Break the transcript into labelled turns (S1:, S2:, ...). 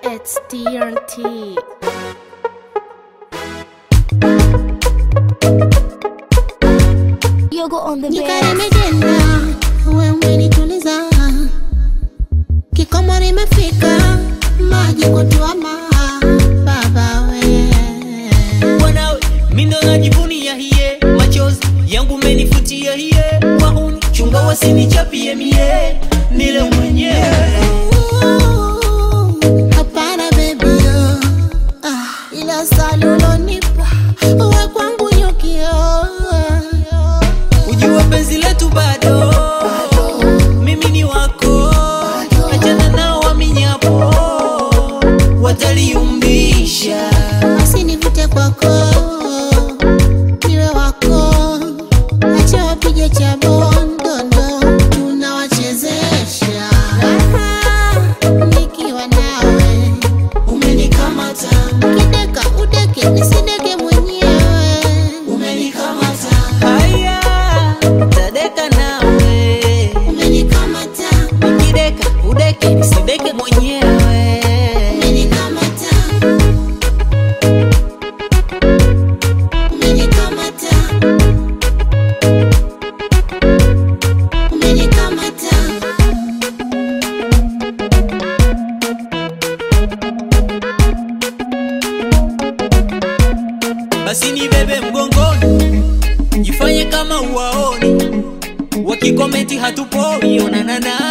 S1: It's TNT.
S2: Yogo on the
S3: Nyika
S2: bed.
S3: limejenda, wewe umenituliza, kikomo nimefika, maji kutuama, baba we
S4: Mwanawe mindo najivunia hiye, machozi yangu menifutia hiye, wahuni chunga wasinichapie mie, nile mwenyewe
S3: Hapana baby, ah, ila salulonipa we kwangu nyukio
S4: ujua penzi letu bado, mimi ni wako, achana nao waminyapo, wataliumbisha
S3: basi nivute kwako niwe wako, acha wapige cha bondondo, tunawachezesha Aha, nikiwa nawe
S4: umenikamata,
S3: kideka udeke nisideke mwenyewe
S4: umenikamata, haya tadeka nawe,
S3: umenikamata
S4: nikideka udeke nisideke mwenyewe
S3: umenikamata umenikamata umenikamata
S4: basi nibebe mgongoni, jifanye kama uwaoni, wakikomenti hatupoi, onana nao